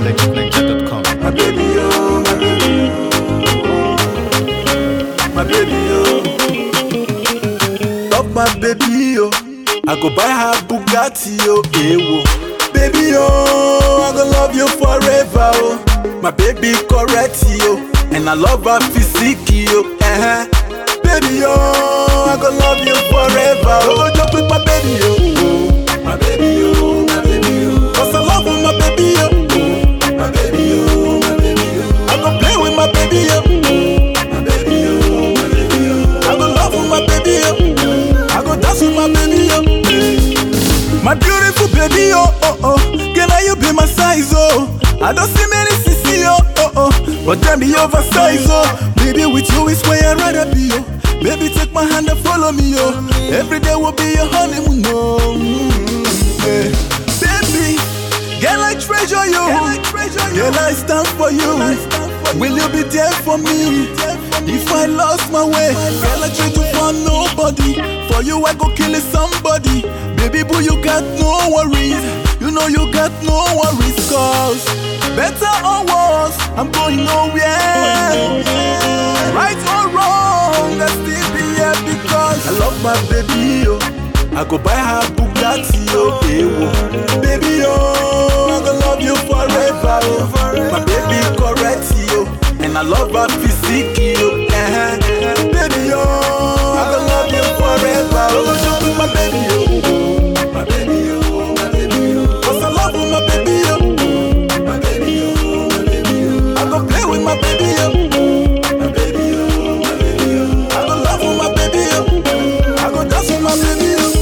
legitninja.com. My baby, oh, my baby, my baby, oh. Love my baby, oh. I go buy her Bugatti, oh, eh, oh. Baby, oh, I go love you forever, oh. My baby correct, oh. And I love her physique, oh, eh. Baby, oh, I go love you forever, oh. Just with my baby, oh. My baby, oh, my baby, oh. Cause I love my baby, oh. My baby, oh, my baby, oh. I go play with my baby, oh. My baby, oh, my baby, oh. I go love with my baby, oh. I go dance with my baby, oh. My beautiful baby, oh, oh, oh. Girl, now you be my size, oh. I don't see many CC, oh, oh, oh. But them be oversized, oh. Baby, with you is where I'd rather be, oh. Baby, take my hand and follow me, oh. Every day will be your honeymoon, oh. Mm, yeah. Baby, girl, I treasure you. Girl, I stand for you. Will you be there for me? If I lost my way, girl, I try to find nobody. For you, I go kill somebody. Baby, boo, you got no worries. You know you got no worries, cause better or worse, I'm going nowhere. Right or wrong, I still be here because I love my baby, oh. I go buy her Bugatti, oh, eh, oh. Baby, oh, I go love you forever, oh. My baby correct, oh. And I love her physique, oh, eh. Baby, oh, I go love you forever, oh. Just with my baby, oh. My baby, oh, my baby, oh. Cause I love my baby, oh. My baby, oh, my baby, oh. I go play with my baby, oh. My baby, oh, my baby, oh. I go love with my baby, oh. I go dance with my baby, oh.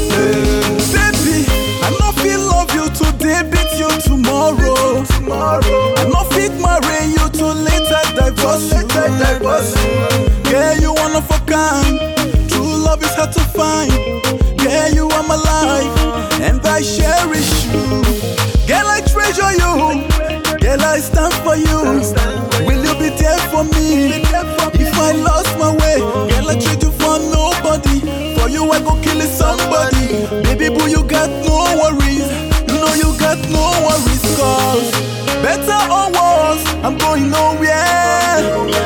Baby, I no feel love you today, beat you tomorrow. Tomorrow, I no fit marry you to later divorce you. Later divorce you. Yeah, you one of a kind. True love is hard to find. Yeah, you are my life, and I cherish you. Girl, I treasure you. Girl, I stand for you. Will you be there for me? If I lost my way, girl, I trade you for nobody. For you, I go kill somebody. Baby boo, you got no worries. You know you got no worries, cause better or worse, I'm going nowhere.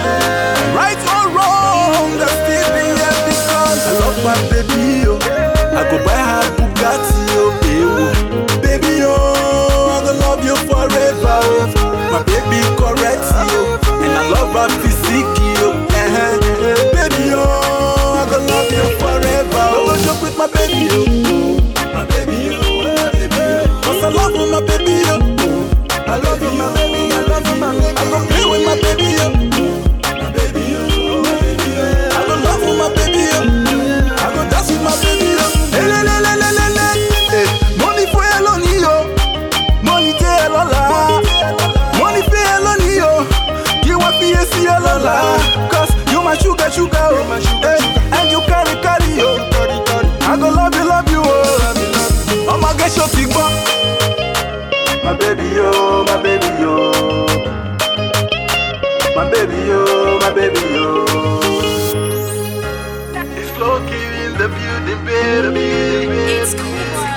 Right or wrong, I still be here because I love my baby, oh. I go buy her Bugatti, oh, eh, oh. Baby, oh, I go love you forever, oh. My baby correct, oh. And I love her physique, oh, eh. Baby, oh, I go love you forever, oh. Just with my baby, oh. My baby, oh, my baby, oh. Cause I love my baby, oh. I love you, my baby, I love you, my baby. I go play with my baby, oh. My baby, oh, my baby, oh. I go love with my baby, oh. I go dance with my baby, oh. Hey, le, le, le, le, le, le. Hey, money for your lonely, oh. Money tell all Money for your lonely, oh. Give what for see your lola. Cause you my sugar, sugar, oh. Hey, and you carry, carry, oh. I go love you, love you, oh. I'ma get your big butt. My baby, oh, my baby, oh. My baby, oh, my baby, oh. It's Loki in the building, baby. It's cool.